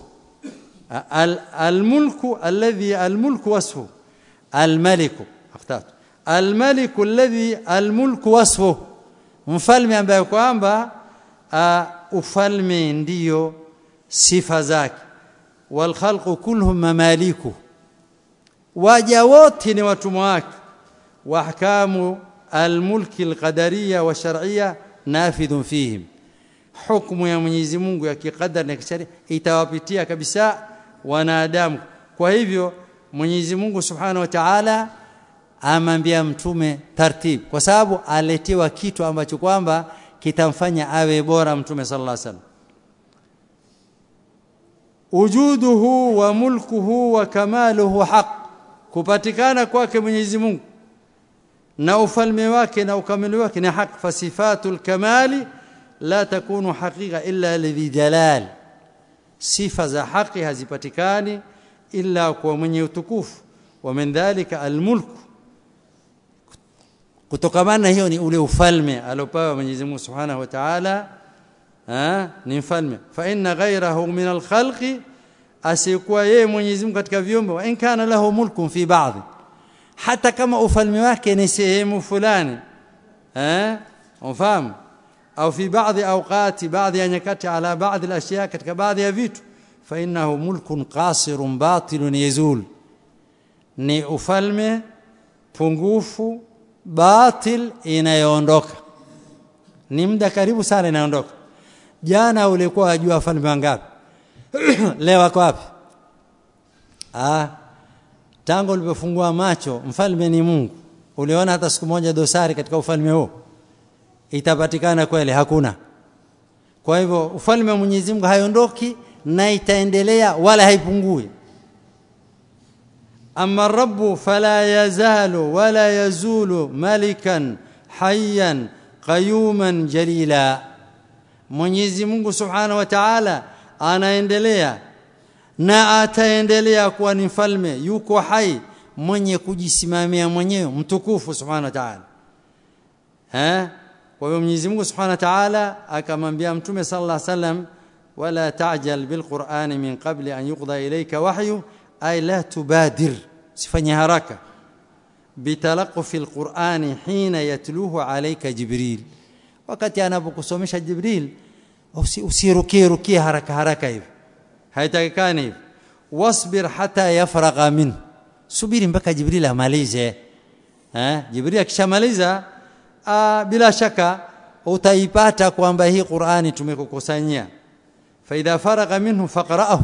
الملك الذي الملك وصفه الملك اخترت الملك الذي الملك وصفه mfalme ambaye kwamba ufalme ndiyo sifa zake wal khalqu kulluhum mamaliku waja wote ni watumwa wake wa ahkamu al mulki al qadariyya wa shar'iyya nafidhun fihim hukumu ya Mwenyezi Mungu ya kikadari na kisheria itawapitia kabisa wanadamu kwa hivyo Mwenyezi Mungu Subhanahu wa Ta'ala amambia mtume tartib kwa sababu aletiwa kitu ambacho kwamba kitamfanya awe bora mtume sallallahu alaihi wasallam wujuduhu wa mulkuhu wa kamaluhu haq kupatikana kwake Mwenyezi Mungu na ufalme wake na ukamili wake ni haq fasifatul kamali la takunu haqiqa illa lidhi jalal sifa za haki hazipatikani illa kwa mwenye utukufu wa min dhalika almulk kutokamana hiyo ni ule ufalme aliopewa Mwenyezi Mungu Subhanahu wa Ta'ala ni mfalme fa inna ghayrahu min alkhalqi asikuwa yeye Mwenyezi Mungu katika viumbe wa in kana lahu mulkun fi ba'dhi hata kama ufalme wake ni sehemu fulani eh ufahamu au fi baadhi awqati baadhi ya nyakati ala baadhi alashya katika baadhi ya vitu fa innahu mulkun qasirun batilun yazul ni ufalme pungufu batil inayoondoka ni muda karibu sana inaondoka jana ulikuwa wajua wafalme wangapi leo wako wapi ah tangu ulipofungua macho mfalme ni Mungu uliona hata siku moja dosari katika ufalme huo itapatikana kweli hakuna kwa hivyo ufalme wa Mwenyezi Mungu haiondoki na itaendelea wala haipungui amma rabbu fala yazalu wala yazulu malikan hayyan qayuman jalila Mwenyezi Mungu Subhanahu wa Ta'ala anaendelea na ataendelea kuwa ni mfalme yuko hai mwenye kujisimamia mwenyewe mtukufu Subhanahu wa Ta'ala eh kwa hiyo Mwenyezi Mungu Subhanahu wa Ta'ala akamwambia Mtume sallallahu alaihi wasallam wala ta'jal bilqur'ani min qabli an yuqda ilayka wahyu ay la tubadir sifanye haraka bitalaqfi alqur'ani hina yatluhu alayka jibril wakati anapokusomesha jibril usirukie rukie haraka haraka hivi haitakikani hivi wasbir hata yafragha min subiri mpaka jibril amalize eh jibril akishamaliza bila shaka utaipata kwamba hii Qur'ani tumekukusanyia fa idha faragha minhu faqra'ahu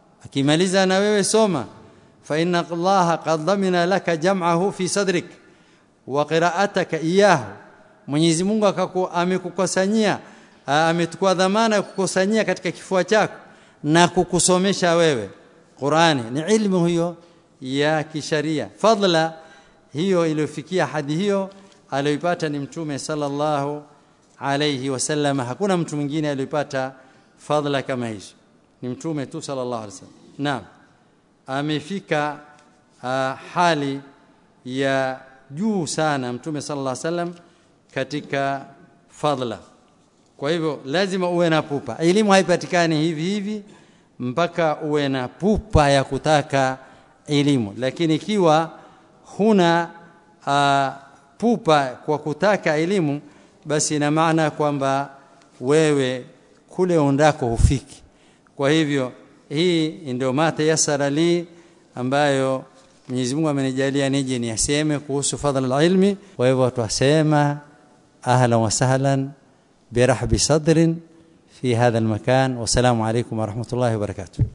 akimaliza na wewe soma fa inna Allah qad dhamina laka jam'ahu fi sadrik wa qira'ataka iyahu Mwenyezi Mungu akaku amekukusanyia ametukua dhamana ya kukusanyia katika kifua chako na kukusomesha wewe Qur'ani ni ilmu hiyo ya kisharia fadla hiyo iliyofikia hadi hiyo aliyoipata ni mtume sallallahu alayhi wasallam hakuna mtu mwingine aliyopata fadla kama hizo ni mtume tu sallallahu alayhi wasallam naam amefika uh, hali ya juu sana mtume sallallahu alayhi wasallam katika fadla kwa hivyo lazima uwe na pupa elimu haipatikani hivi hivi mpaka uwe na pupa ya kutaka elimu lakini ikiwa huna uh, pupa kwa kutaka elimu basi ina maana kwamba wewe kule ondako hufiki kwa hivyo hii ndio mata yasara li ambayo Mwenyezi Mungu amenijalia nije niaseme kuhusu fadhila alilmi kwa hivyo tuasema ahlan wa sahlan برحب صدر في هذا المكان والسلام عليكم ورحمه الله وبركاته